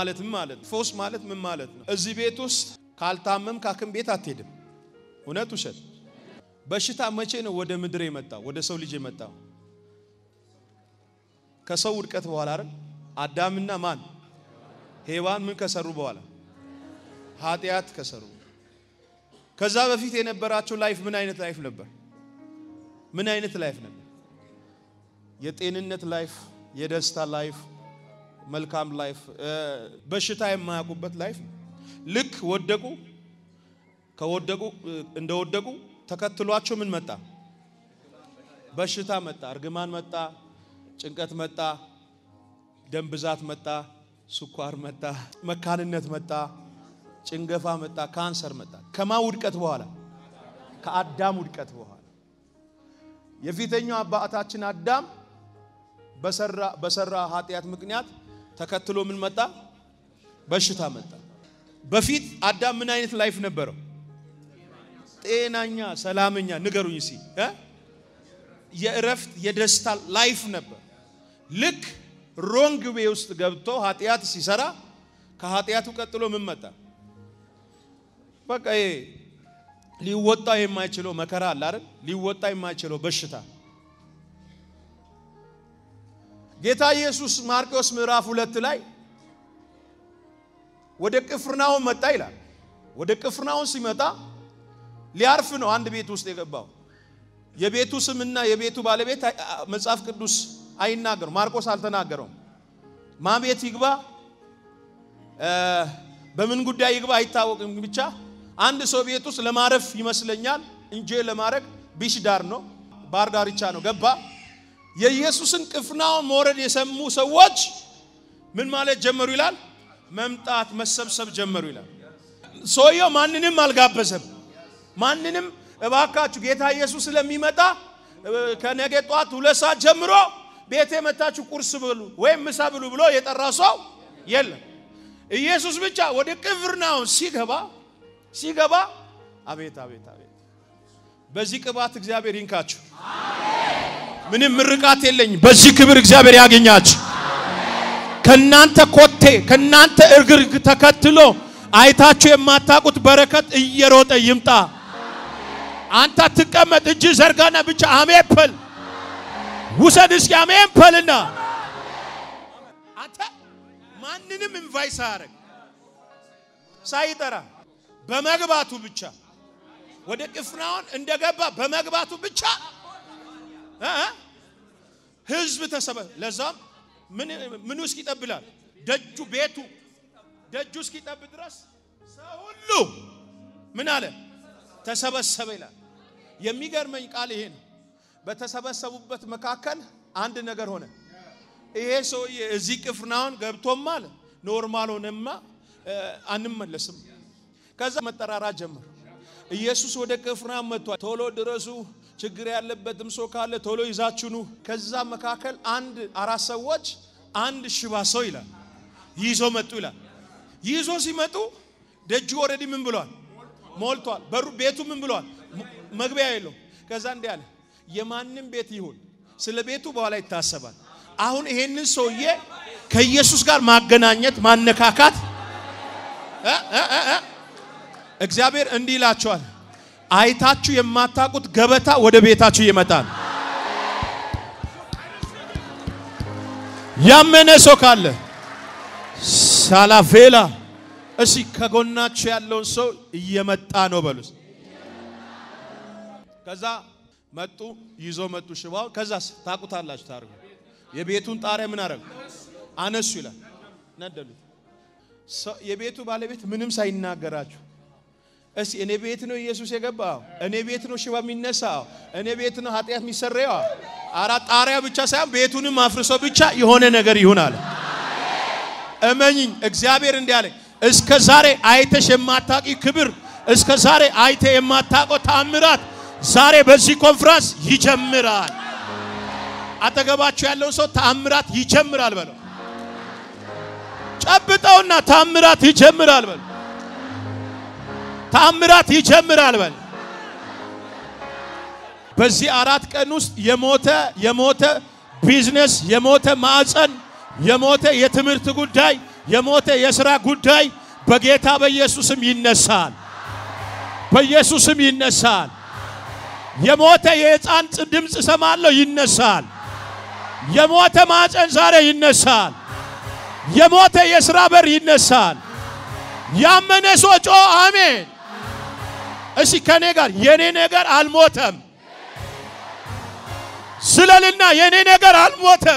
ማለትም ማለት ነው። ፈውስ ማለት ምን ማለት ነው? እዚህ ቤት ውስጥ ካልታመም ካክም ቤት አትሄድም። እውነት ውሸት? በሽታ መቼ ነው ወደ ምድር የመጣው? ወደ ሰው ልጅ የመጣው ከሰው ውድቀት በኋላ አይደል? አዳምና ማን ሔዋን ምን ከሰሩ በኋላ ኃጢአት ከሰሩ። ከዛ በፊት የነበራቸው ላይፍ ምን አይነት ላይፍ ነበር? ምን አይነት ላይፍ ነበር? የጤንነት ላይፍ፣ የደስታ ላይፍ፣ መልካም ላይፍ፣ በሽታ የማያውቁበት ላይፍ። ልክ ወደቁ። ከወደቁ እንደወደቁ ተከትሏቸው ምን መጣ? በሽታ መጣ፣ እርግማን መጣ፣ ጭንቀት መጣ፣ ደም ብዛት መጣ፣ ስኳር መጣ፣ መካንነት መጣ፣ ጭንገፋ መጣ፣ ካንሰር መጣ። ከማ ውድቀት በኋላ ከአዳም ውድቀት በኋላ የፊተኛው አባታችን አዳም በሰራ በሰራ ኃጢአት ምክንያት ተከትሎ ምን መጣ? በሽታ መጣ። በፊት አዳም ምን አይነት ላይፍ ነበረው? ጤናኛ፣ ሰላመኛ ንገሩኝ እስኪ እ የእረፍት የደስታ ላይፍ ነበር። ልክ ሮንግ ዌ ውስጥ ገብቶ ኃጢአት ሲሰራ ከኃጢአቱ ቀጥሎ ምን መጣ? በቃ ይሄ ሊወጣ የማይችለው መከራ አለ አይደል? ሊወጣ የማይችለው በሽታ ጌታ ኢየሱስ ማርቆስ ምዕራፍ ሁለት ላይ ወደ ቅፍርናሆም መጣ ይላል። ወደ ቅፍርናሆም ሲመጣ ሊያርፍ ነው አንድ ቤት ውስጥ የገባው። የቤቱ ስምና የቤቱ ባለቤት መጽሐፍ ቅዱስ አይናገሩም። ማርቆስ አልተናገረውም። ማ ቤት ይግባ በምን ጉዳይ ይግባ አይታወቅም። ብቻ አንድ ሰው ቤት ውስጥ ለማረፍ ይመስለኛል እንጂ ለማድረግ ቢሽ ዳር ነው፣ ባህር ዳርቻ ነው ገባ። የኢየሱስን ቅፍርናሆም መውረድ የሰሙ ሰዎች ምን ማለት ጀመሩ ይላል? መምጣት መሰብሰብ ጀመሩ ይላል። ሰውየው ማንንም አልጋበዘም። ማንንም እባካችሁ ጌታ ኢየሱስ ስለሚመጣ ከነገ ጧት ሁለት ሰዓት ጀምሮ ቤቴ መታችሁ ቁርስ ብሉ ወይም ምሳ ብሉ ብሎ የጠራ ሰው የለም። ኢየሱስ ብቻ ወደ ቅፍርናሆም ሲገባ ሲገባ አቤት አቤት አቤት! በዚህ ቅባት እግዚአብሔር ይንካችሁ። ምንም ምርቃት የለኝም። በዚህ ክብር እግዚአብሔር ያገኛችሁ። ከናንተ ኮቴ ከናንተ እግር ተከትሎ አይታችሁ የማታውቁት በረከት እየሮጠ ይምጣ። አንተ ትቀመጥ፣ እጅ ዘርጋና ብቻ አሜን በል። ውሰድ እስኪ አሜን በልና አንተ ማንንም ኢንቫይት ሳያደርግ ሳይጠራ በመግባቱ ብቻ ወደ ቅፍርናሆም እንደገባ በመግባቱ ብቻ ህዝብ ተሰበ ለዛም ምኑ እስኪጠብላል ደጁ ቤቱ ደጁ እስኪጠብ ድረስ ሰው ሁሉ ምን አለ ተሰበሰበ ይላል። የሚገርመኝ ቃል ይሄ ነው። በተሰበሰቡበት መካከል አንድ ነገር ሆነ። ይሄ ሰውዬ እዚህ ቅፍርናሆም ገብቶማ አለ ኖርማል ሆነማ አንመለስም። ከዛ መጠራራት ጀመሩ። ኢየሱስ ወደ ቅፍርናሆም መጥቷል፣ ቶሎ ድረሱ፣ ችግር ያለበትም ሰው ካለ ቶሎ ይዛችሁ ኑ። ከዛ መካከል አንድ አራት ሰዎች አንድ ሽባ ሰው ይላል ይዞ መጡ ይላል። ይዞ ሲመጡ ደጁ ኦልሬዲ ምን ብሏል? ሞልቷል። በሩ ቤቱ ምን ብሏል? መግቢያ የለውም። ከዛ እንዲህ አለ፣ የማንም ቤት ይሁን ስለ ቤቱ በኋላ ይታሰባል። አሁን ይሄንን ሰውዬ ከኢየሱስ ጋር ማገናኘት ማነካካት እግዚአብሔር እንዲህ ይላቸዋል፣ አይታችሁ የማታውቁት ገበታ ወደ ቤታችሁ ይመጣል። ያመነ ሰው ካለ ሳላቬላ እሺ፣ ከጎናችሁ ያለውን ሰው እየመጣ ነው በሉስ። ከዛ መጡ፣ ይዞ መጡ ሽባው። ከዛስ ታውቁታላችሁ ታርጉ የቤቱን ጣሪያ ምን አረጉ? አነሱ ይላል፣ ነደሉት። የቤቱ ባለቤት ምንም ሳይናገራችሁ እሺ እኔ ቤት ነው ኢየሱስ የገባው፣ እኔ ቤት ነው ሽባ የሚነሳው፣ እኔ ቤት ነው ኃጢአት የሚሰረየው። አራ ጣሪያ ብቻ ሳይሆን ቤቱንም አፍርሶ ብቻ የሆነ ነገር ይሁን አለ። እመኝኝ እግዚአብሔር እንዲህ አለ፣ እስከ ዛሬ አይተሽ የማታቂ ክብር፣ እስከ ዛሬ አይተ የማታውቀው ታምራት ዛሬ በዚህ ኮንፍራንስ ይጀምራል። አጠገባችሁ ያለው ሰው ታምራት ይጀምራል በለው። ጨብጠውና ታምራት ይጀምራል በለው። ታምራት ይጀምራል በል። በዚህ አራት ቀን ውስጥ የሞተ የሞተ ቢዝነስ የሞተ ማዕፀን የሞተ የትምህርት ጉዳይ የሞተ የሥራ ጉዳይ በጌታ በኢየሱስም ይነሳል። በኢየሱስም ይነሳል። የሞተ የሕፃን ድምፅ እሰማለሁ፣ ይነሳል። የሞተ ማፀን ዛሬ ይነሳል። የሞተ የሥራ በር ይነሳል። ያመነ ሰው ጮ አሜን። እሺ ከኔ ጋር የኔ ነገር አልሞተም ስለልና የኔ ነገር አልሞተም፣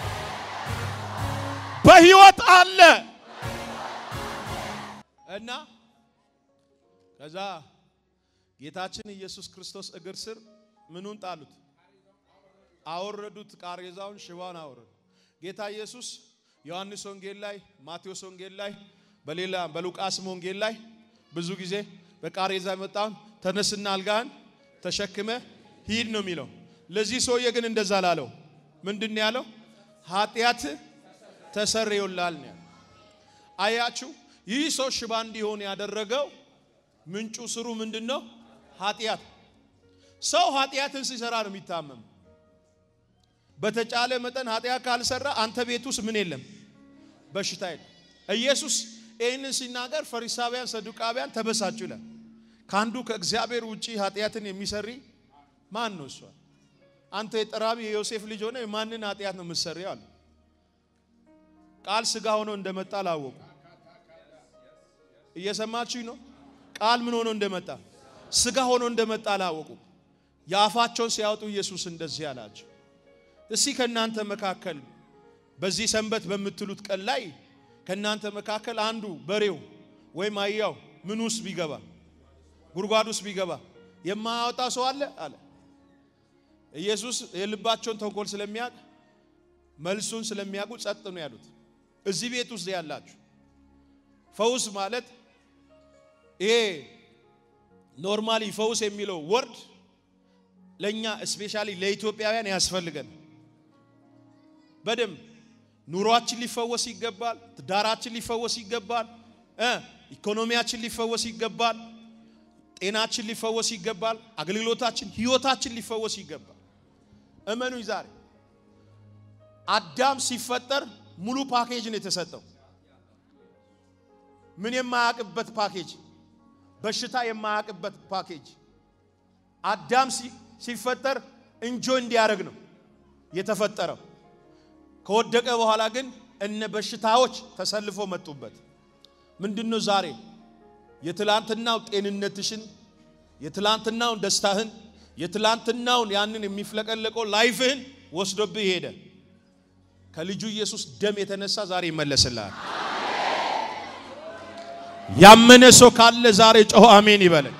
በሕይወት አለ እና ከዛ ጌታችን ኢየሱስ ክርስቶስ እግር ስር ምኑን ጣሉት? አወረዱት። ቃሬዛውን ሽባውን አወረዱ። ጌታ ኢየሱስ ዮሐንስ ወንጌል ላይ፣ ማቴዎስ ወንጌል ላይ፣ በሌላ በሉቃስም ወንጌል ላይ ብዙ ጊዜ በቃሬዛ የመጣውን ተነስና አልጋህን ተሸክመ ሂድ ነው የሚለው። ለዚህ ሰውዬ ግን እንደዛ ላለው ምንድን ያለው? ኃጢአት ተሰርዮላል ነው ያለው። አያችሁ፣ ይህ ሰው ሽባ እንዲሆን ያደረገው ምንጩ ስሩ ምንድን ነው? ኃጢአት። ሰው ኃጢአትን ሲሰራ ነው የሚታመም። በተቻለ መጠን ኃጢአት ካልሰራ አንተ ቤት ውስጥ ምን የለም በሽታ የለም። ኢየሱስ ይህንን ሲናገር ፈሪሳውያን፣ ሰዱቃውያን ተበሳጩ ይላል። ከአንዱ ከእግዚአብሔር ውጪ ኃጢአትን የሚሰሪ ማን ነው? እሷ አንተ የጠራቢ የዮሴፍ ልጅ ሆነ የማንን ኃጢአት ነው የምትሰሪው? አሉ። ቃል ስጋ ሆኖ እንደመጣ አላወቁ። እየሰማችሁኝ ነው? ቃል ምን ሆኖ እንደመጣ ስጋ ሆኖ እንደመጣ አላወቁ። የአፋቸውን ሲያወጡ ኢየሱስ እንደዚህ አላቸው፣ እስቲ ከእናንተ መካከል በዚህ ሰንበት በምትሉት ቀን ላይ ከእናንተ መካከል አንዱ በሬው ወይም አህያው ምን ውስጥ ቢገባ ጉድጓድ ውስጥ ቢገባ የማያወጣ ሰው አለ አለ። ኢየሱስ የልባቸውን ተንኮል ስለሚያውቅ መልሱን ስለሚያውቁ ጸጥ ነው ያሉት። እዚህ ቤት ውስጥ ያላችሁ ፈውስ ማለት ይሄ ኖርማሊ ፈውስ የሚለው ወርድ ለእኛ ስፔሻሊ ለኢትዮጵያውያን ያስፈልገን። በደንብ ኑሯችን ሊፈወስ ይገባል። ትዳራችን ሊፈወስ ይገባል። ኢኮኖሚያችን ሊፈወስ ይገባል። ጤናችን ሊፈወስ ይገባል። አገልግሎታችን፣ ህይወታችን ሊፈወስ ይገባል። እመኑኝ ዛሬ አዳም ሲፈጠር ሙሉ ፓኬጅ ነው የተሰጠው። ምን የማያውቅበት ፓኬጅ፣ በሽታ የማያውቅበት ፓኬጅ። አዳም ሲፈጠር እንጆ እንዲያደርግ ነው የተፈጠረው። ከወደቀ በኋላ ግን እነ በሽታዎች ተሰልፎ መጡበት። ምንድነው ዛሬ የትላንትናው ጤንነትሽን፣ የትላንትናውን ደስታህን፣ የትላንትናውን ያንን የሚፍለቀለቀው ላይፍህን ወስዶብህ ሄደ። ከልጁ ኢየሱስ ደም የተነሳ ዛሬ ይመለስልሃል። ያመነ ሰው ካለ ዛሬ ጮሆ አሜን ይበለኝ።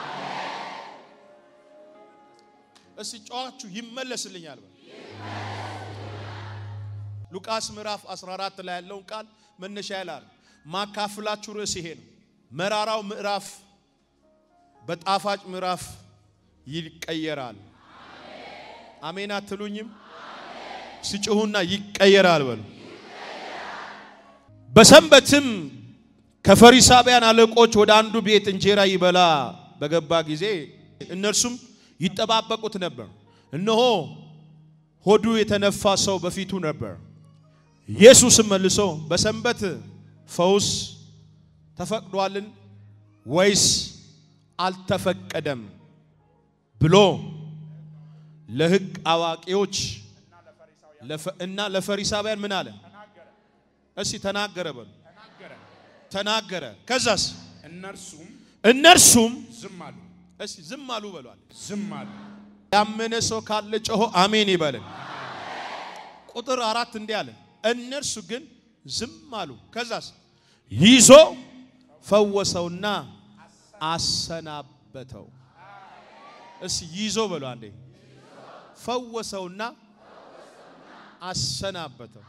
እስቲ ጮኻችሁ ይመለስልኛል በል። ሉቃስ ምዕራፍ 14 ላይ ያለውን ቃል መነሻ ያላል ማካፍላችሁ ርዕስ ይሄ ነው። መራራው ምዕራፍ በጣፋጭ ምዕራፍ ይቀየራል። አሜን አትሉኝም? ሲጭሁና ይቀየራል በሉ። በሰንበትም ከፈሪሳውያን አለቆች ወደ አንዱ ቤት እንጀራ ይበላ በገባ ጊዜ እነርሱም ይጠባበቁት ነበር። እነሆ ሆዱ የተነፋ ሰው በፊቱ ነበር። ኢየሱስም መልሶ በሰንበት ፈውስ ተፈቅዷልን ወይስ አልተፈቀደም ብሎ ለሕግ አዋቂዎች እና ለፈሪሳውያን ምን አለ? እስቲ ተናገረ በሉ። ተናገረ። ከዛስ እነርሱም እነርሱም ዝም አሉ። እስቲ ዝም አሉ በሏል። ዝም አሉ። ያመነ ሰው ካለ ጮሆ አሜን ይበልን። ቁጥር አራት እንዲህ አለ፣ እነርሱ ግን ዝም አሉ። ከዛስ ይዞ ፈወሰውና አሰናበተው። እስቲ ይዞ በሉ አንዴ። ፈወሰውና አሰናበተው።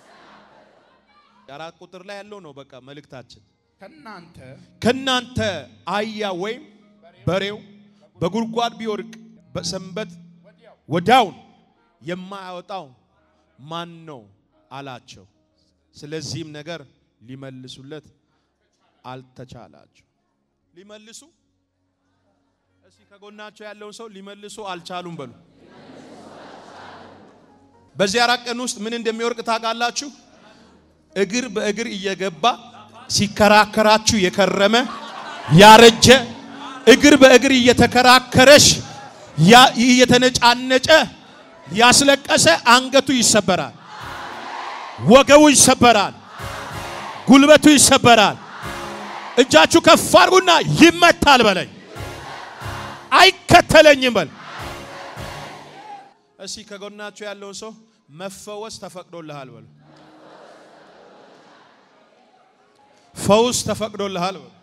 አራት ቁጥር ላይ ያለው ነው በቃ መልእክታችን። ከናንተ ከናንተ አህያ ወይም በሬው በጉድጓድ ቢወድቅ በሰንበት ወዲያውን የማያወጣው ማን ነው አላቸው። ስለዚህም ነገር ሊመልሱለት አልተቻላቸው። ሊመልሱ እስቲ ከጎናቸው ያለውን ሰው ሊመልሱ አልቻሉም በሉ። በዚህ አራት ቀን ውስጥ ምን እንደሚወርቅ ታውቃላችሁ? እግር በእግር እየገባ ሲከራከራችሁ የከረመ ያረጀ እግር በእግር እየተከራከረሽ ያ- እየተነጫነጨ ያስለቀሰ አንገቱ ይሰበራል፣ ወገቡ ይሰበራል፣ ጉልበቱ ይሰበራል። እጃችሁ ከፍ አድርጉና ይመታል በለኝ፣ አይከተለኝም በል። እስኪ ከጎናችሁ ያለውን ሰው መፈወስ ተፈቅዶልሃል በሉ። ፈውስ ተፈቅዶልሃል በሉ።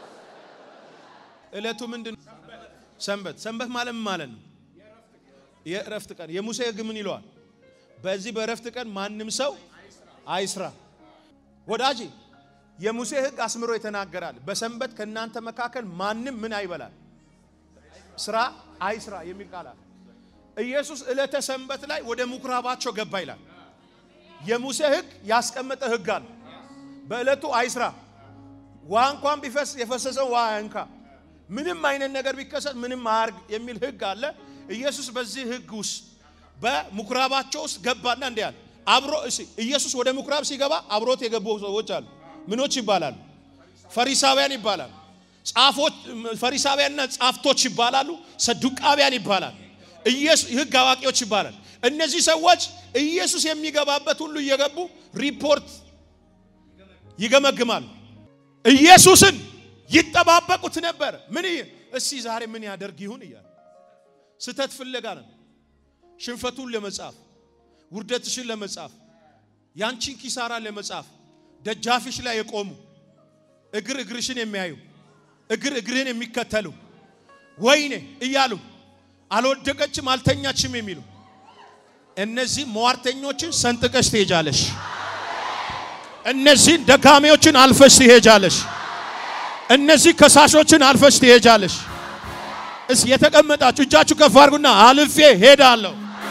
እለቱ ምንድን ነው? ሰንበት። ሰንበት ማለት ምን ማለት ነው? የእረፍት ቀን። የሙሴ ሕግ ምን ይለዋል? በዚህ በእረፍት ቀን ማንም ሰው አይስራ። ወዳጄ የሙሴ ሕግ አስምሮ ይተናገራል። በሰንበት ከእናንተ መካከል ማንም ምን አይበላል፣ ስራ አይስራ የሚል ቃል አለ። ኢየሱስ ዕለተ ሰንበት ላይ ወደ ምኩራባቸው ገባ ይላል። የሙሴ ሕግ ያስቀመጠ ሕግ አለ። በዕለቱ አይስራ፣ ውሃ እንኳን ቢፈስ የፈሰሰው ውሃ አያንካ፣ ምንም አይነት ነገር ቢከሰት ምንም አያርግ የሚል ሕግ አለ። ኢየሱስ በዚህ ሕግ ውስጥ በምኩራባቸው ውስጥ ገባና እንዲህ አለ። አብሮ እሺ፣ ኢየሱስ ወደ ምኩራብ ሲገባ አብሮት የገቡ ሰዎች አሉ። ምኖች ይባላሉ? ፈሪሳውያን ይባላሉ። ጻፎች ፈሪሳውያንና ጻፍቶች ይባላሉ። ሰዱቃውያን ይባላሉ። ኢየሱስ ሕግ አዋቂዎች ይባላል። እነዚህ ሰዎች ኢየሱስ የሚገባበት ሁሉ እየገቡ ሪፖርት ይገመግማሉ። ኢየሱስን ይጠባበቁት ነበር። ምን ይ- እስቲ ዛሬ ምን ያደርግ ይሁን እያለ ስተት ፍለጋ ነው። ሽንፈቱን ለመጻፍ፣ ውርደትሽን ለመጻፍ፣ ያንቺን ኪሳራ ለመጻፍ ደጃፊሽ ላይ የቆሙ እግር እግርሽን የሚያዩ እግር እግርህን የሚከተሉ ወይኔ እያሉ አልወደቀችም አልተኛችም የሚሉ እነዚህ ሟርተኞችን ሰንጥቀሽ ትሄጃለሽ። እነዚህን ደካሚዎችን አልፈሽ ትሄጃለሽ። እነዚህ ከሳሾችን አልፈሽ ትሄጃለሽ። እስ የተቀመጣችሁ እጃችሁ ከፍ አድርጉና አልፌ ሄዳለሁ።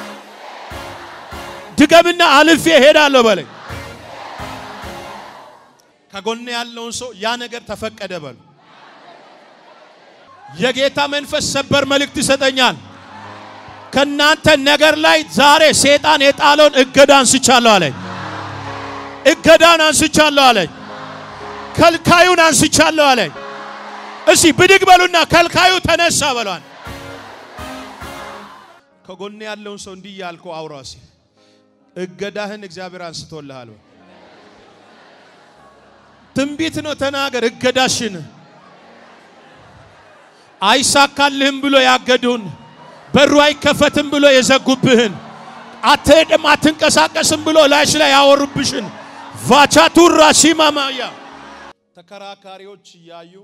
ድገምና አልፌ ሄዳለሁ በለኝ። ከጎን ያለውን ሰው ያ ነገር ተፈቀደ በሉ። የጌታ መንፈስ ሰበር መልእክት ይሰጠኛል። ከናንተ ነገር ላይ ዛሬ ሰይጣን የጣለውን እገዳ አንስቻለሁ አለኝ። እገዳን አንስቻለሁ አለኝ። ከልካዩን አንስቻለሁ አለኝ። እስቲ ብድግ በሉና ከልካዩ ተነሳ በሏል። ከጎን ያለውን ሰው እንዲህ ያልከው አውራ እስኪ እገዳህን እግዚአብሔር አንስቶልሃል በል። ትንቢት ነው ተናገር። እገዳሽን አይሳካልህም ብሎ ያገዱን፣ በሩ አይከፈትም ብሎ የዘጉብህን፣ አትሄድም አትንቀሳቀስም ብሎ ላይሽ ላይ ያወሩብሽን ቫቻቱራ ሲማማያ ተከራካሪዎች እያዩ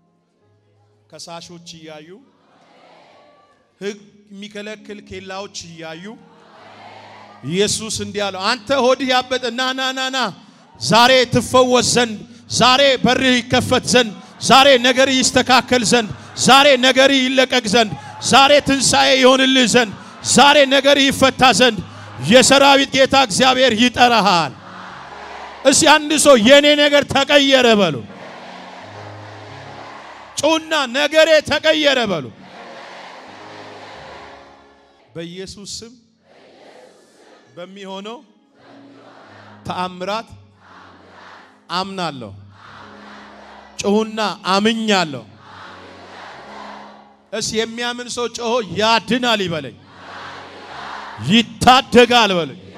ከሳሾች እያዩ ሕግ የሚከለክል ኬላዎች እያዩ ኢየሱስ እንዲህ አለው፣ አንተ ሆድህ ያበጠ ና ና ና ና ዛሬ ትፈወስ ዘንድ ዛሬ በርህ ይከፈት ዘንድ ዛሬ ነገር ይስተካከል ዘንድ ዛሬ ነገር ይለቀቅ ዘንድ ዛሬ ትንሣኤ ይሆንልህ ዘንድ ዛሬ ነገር ይፈታ ዘንድ የሰራዊት ጌታ እግዚአብሔር ይጠራሃል። እስቲ አንድ ሰው የኔ ነገር ተቀየረ በሉ። ጩና ነገሬ ተቀየረ በሉ። በኢየሱስ ስም በሚሆነው ተአምራት አምናለሁ። ጩሁና አምኛለሁ። እስ የሚያምን ሰው ጮሆ ያድናል ይበለኝ። ይታደጋል በለኝ።